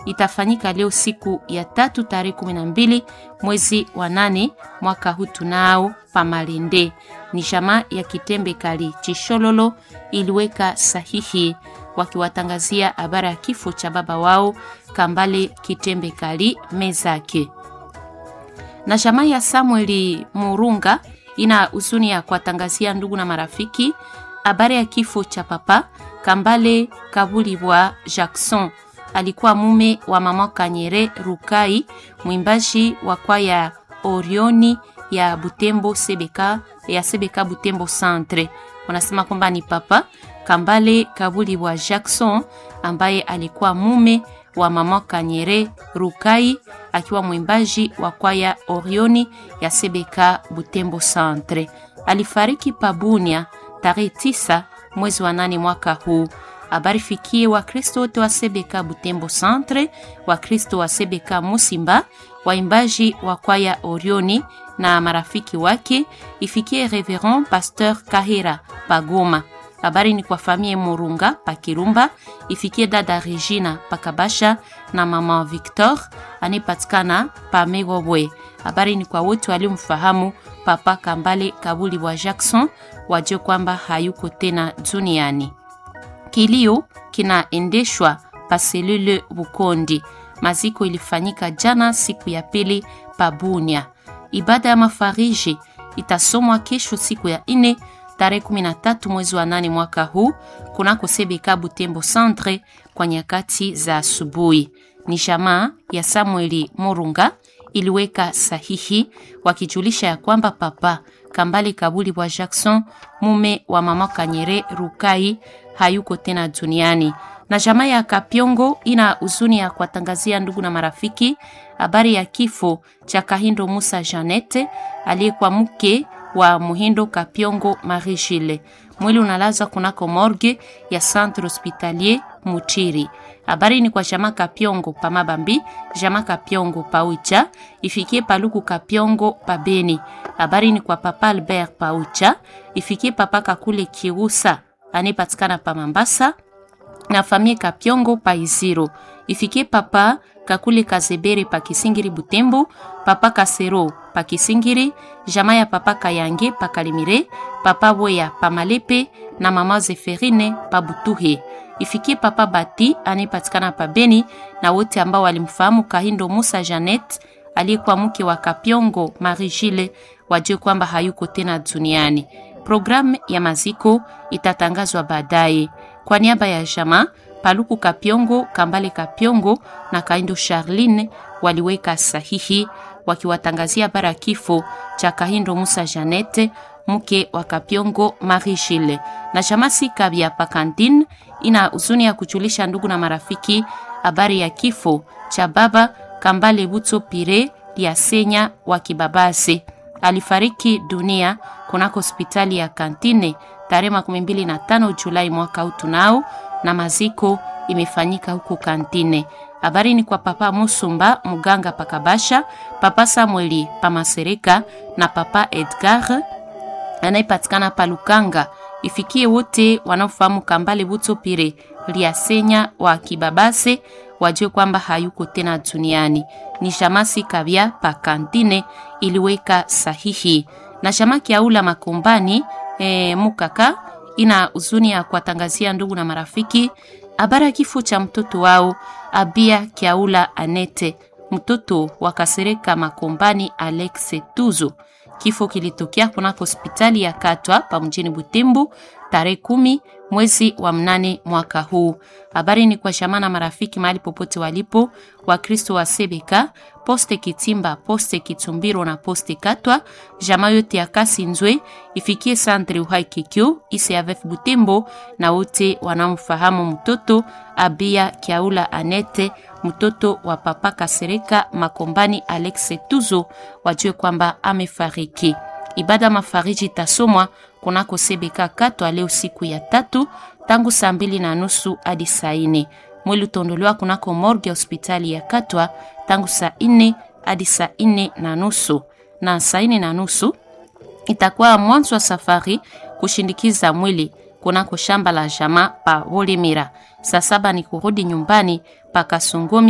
itafanyika leo siku ya tatu tarehe kumi na mbili mwezi wa nane mwaka huu tunao pamalende. Ni jamaa ya Kitembe Kali Chishololo iliweka sahihi wakiwatangazia habari ya kifo cha baba wao Kambale Kitembe Kali Mezake. Na jamaa ya Samueli Murunga ina huzuni ya kuwatangazia ndugu na marafiki habari ya kifo cha papa Kambale Kabulibwa Jackson. Alikuwa mume wa mama Kanyere Rukai, mwimbaji wa kwaya Orioni ya Butembo Sebeka, ya Sebeka Butembo Centre. Wanasema kwamba ni papa Kambale Kabulibwa Jackson ambaye alikuwa mume wa mama Kanyere Rukai akiwa mwimbaji wa kwaya Orioni ya Sebeka Butembo Centre. Alifariki Pabunia tarehe tisa mwezi wa nane mwaka huu. Habari fikie Wakristo wote wa Sebeka Butembo Centre, Wakristo wa Sebeka Musimba, waimbaji wa kwaya Orioni na marafiki wake. Ifikie Reverend Pasteur Kahira Pagoma. Habari ni kwa famille Murunga Pakirumba, ifikie dada Regina Pakabasha na mama Victor anayepatikana pa Megobwe. Habari ni kwa wote waliomfahamu Papa Kambale Kabuli wa Jackson, wajue kwamba hayuko tena duniani. Kilio kinaendeshwa pa selule Bukondi. Maziko ilifanyika jana siku ya pili pa Bunia. Ibada ya mafariji itasomwa kesho siku ya ine tarehe 13 mwezi wa nane mwaka huu kunako Sebeka Butembo Centre kwa nyakati za asubuhi. Ni jamaa ya Samueli Murunga iliweka sahihi wakijulisha ya kwamba papa Kambale Kabuli wa Jackson mume wa mama Kanyere Rukai hayuko tena duniani. Na jamaa ya Kapyongo ina huzuni ya kuwatangazia ndugu na marafiki habari ya kifo cha Kahindo Musa Janete aliyekuwa mke wa Muhindo Kapyongo Marie Gile. Mwili unalazwa kunako morgue ya Centre Hospitalier Muchiri. Habari ni kwa jamaa Kapyongo pa Mabambi, jamaa Kapyongo pa Ucha, ifikie Paluku Kapyongo pa Beni. Habari ni kwa papa Albert pa Ucha, ifikie papa Kakule Kirusa anayepatikana pa Mambasa na famille Kapyongo pa Iziro. Ifikie papa Kakule Kazebere pa Kisingiri Butembo, papa Kasero pa Kisingiri, jamaa ya papa Kayange pa Kalimire, papa Boya pa Malepe na mama Zeferine pa Butuhe. Ifikie papa Bati anayepatikana pa Beni na wote ambao walimfahamu Kahindo Musa Janet aliyekuwa mke wa Kapyongo Marie Gile wajue kwamba hayuko tena duniani. Programu ya maziko itatangazwa baadaye. Kwa niaba ya jamaa Paluku Kapyongo, Kambale Kapyongo na Kaindo Charline waliweka sahihi wakiwatangazia bara kifo cha Kahindo Musa Janete mke wa Kapyongo Marie Gile. Na jamaa Sikabya Pakantine ina huzuni ya kujulisha ndugu na marafiki habari ya kifo cha baba Kambale Butso Pire Liasenya wa Kibabase. Alifariki dunia kunako hospitali ya Kantine tarehe makumi mbili na tano Julai mwaka huu tunao, na maziko imefanyika huko Kantine. Habari ni kwa papa Musumba muganga Pakabasha, papa Samueli Pamasereka na papa Edgar anayepatikana Palukanga. Ifikie wote wanaofahamu Kambale Butso Pire Liasenya wa Kibabase wajue kwamba hayuko tena duniani. Ni shamasi kabya pa Kantine iliweka sahihi na shamaki aula makombani e, mukaka ina huzuni ya kuwatangazia ndugu na marafiki habari ya kifo cha mtoto wao Abia Kiaula Anete, mtoto wa Kasereka Makombani Alex Tuzo. Kifo kilitokea kunako hospitali ya Katwa pa mjini Butembo tarehe kumi mwezi wa mnane mwaka huu. Habari ni kwa shamana marafiki mahali popote walipo, Wakristo wa Sebeka, poste Kitimba, poste Kitumbiro na poste Katwa, jamaa yote ya kasi nzwe ifikie santre uhai kikyo ICAVF Butembo na wote wanamfahamu mtoto Abia Kiaula Anete, mtoto wa papa Kasereka Makombani Alex Tuzo, wajue kwamba amefariki. Ibada mafariji itasomwa kunako Sebeka Katwa leo siku ya tatu tangu saa mbili na nusu hadi saa nne. Mwili utaondolewa kunako morgue ya hospitali ya Katwa tangu saa nne hadi saa nne na nusu na saa nne na nusu itakuwa mwanzo wa safari kushindikiza mwili kunako shamba la jamaa pa Wolimira. Saa saba ni kurudi nyumbani pa Kasongomi